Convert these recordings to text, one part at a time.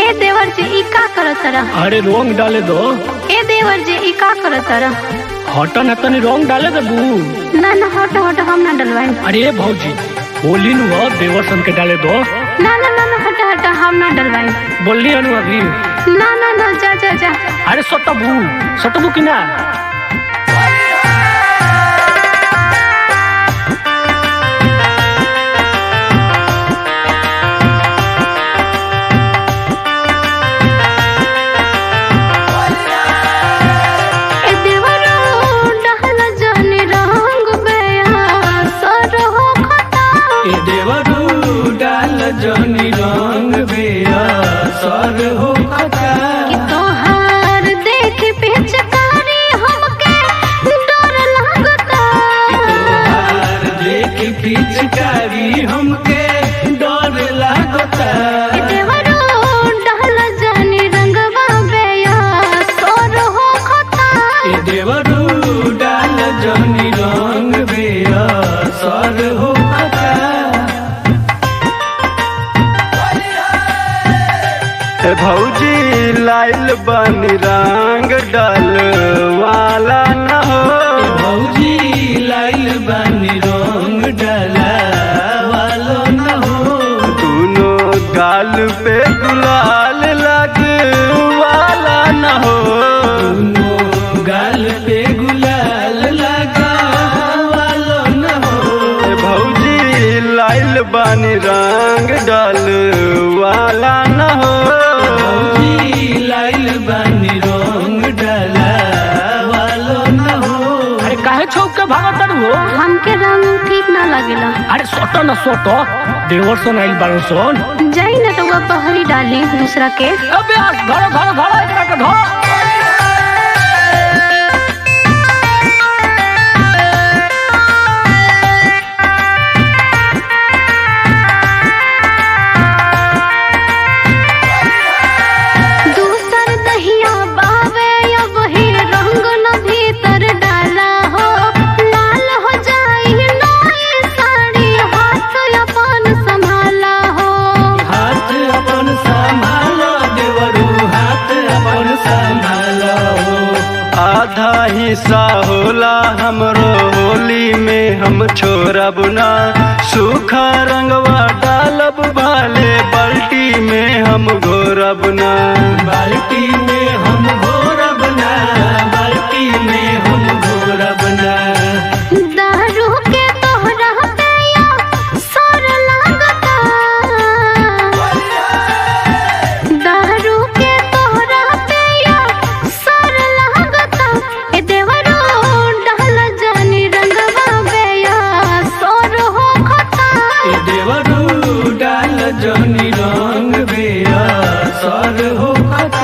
ए देवर जी ई का करत रह अरे रंग डाले दो ए देवर जी ई का करत रह हटा न तनी रंग डाले दे बू ना ना हट हट हम ना डलवाई अरे भौजी होली नु ह, देवर सन के डाले दो ना ना ना ना हट हट हम ना डलवाई बोलली अनु अभी ना ना ना जा जा जा अरे सटबू सटबू कि ना ए देवरो डहल जाने रंग बेया सर हो खता ए देवरू डाल जनी रंग बेया सर हो खता कि तोहार देख पिचकारी हमके डर लागता तोहार देख पिचकारी हमके डर लागता ए देवरो डहल जाने रंगवा बेया सर हो खता ए देवरू डाल जनी रंग बेया सर हो खता ए भौजी लाइल बनी रंग डल वाला न हो भौजी लाइल बानी रंग डाला वालो न हो दोनों गाल पे गुलाल लग वाला न हो दोनों गाल पे गुलाल लगा वालो न हो ए भौजी लाइल बनी रंग डल वाला न हो भौजी लाइल बानी रंग डाला वालो न हो अरे काहे छौक के भागत हो हमके रंग ठीक ना लगेला अरे सोटो न सोटो देवर सोन आइल बारन सोन जाई ना तो वो बहरी डाली दूसरा के अबे आज घरो घरो घरो एकरा के धो दूसर दहिया बावे या वही रंग न भीतर डाला हो लाल हो जाई नई साड़ी हाथ अपन संभाला हो हाथ अपन संभालो देवरू हाथ अपन संभालो आधा हिस्सा होला हमरो होली में हम छोड़ब ना सूखा रंगवा डालब भाले बाल्टी में हम घोरब ना बाल्टी में हम घोरब ना बाल्टी में हम घोरब ना दारू के तोहरा पिया सर लागता दारू के तोहरा पिया सर लागता ए देवरो डाल जानी रंगवा बेया सर हो खता ए देवरू डाल जनी रंग बेया सर हो खता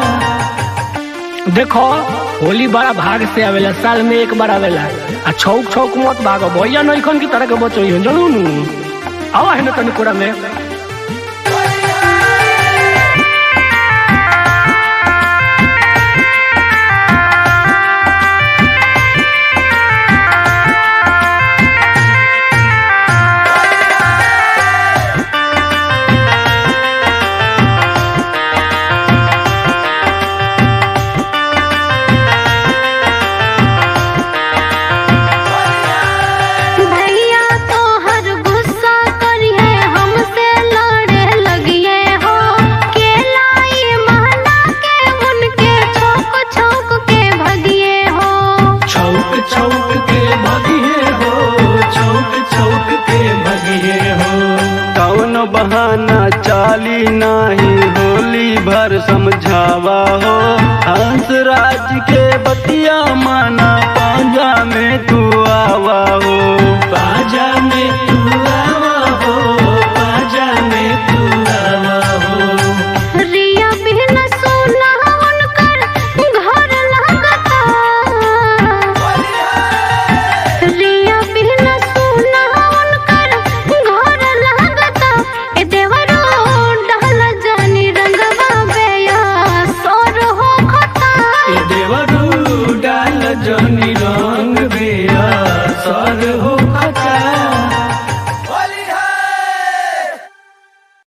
देखो होली बड़ा भाग से आवेला साल में एक बार आवेला आ छौक छौक मत भागो भैया नइखन की तरह के बचो ही जानू नु आवा है ना तनी कोरा में भैया तो हर गुस्सा करिए हमसे लड़े लगिए हो के लाई महला के उनके छोक छोक के भगिए हो छौक छौक के भगिए हो छौक छौक के भगिए हो कौन बहाना चाली नाही होली भर समझावा हो हंस राज के बतिया माना पांजा में तू आवा हो बाजा में तू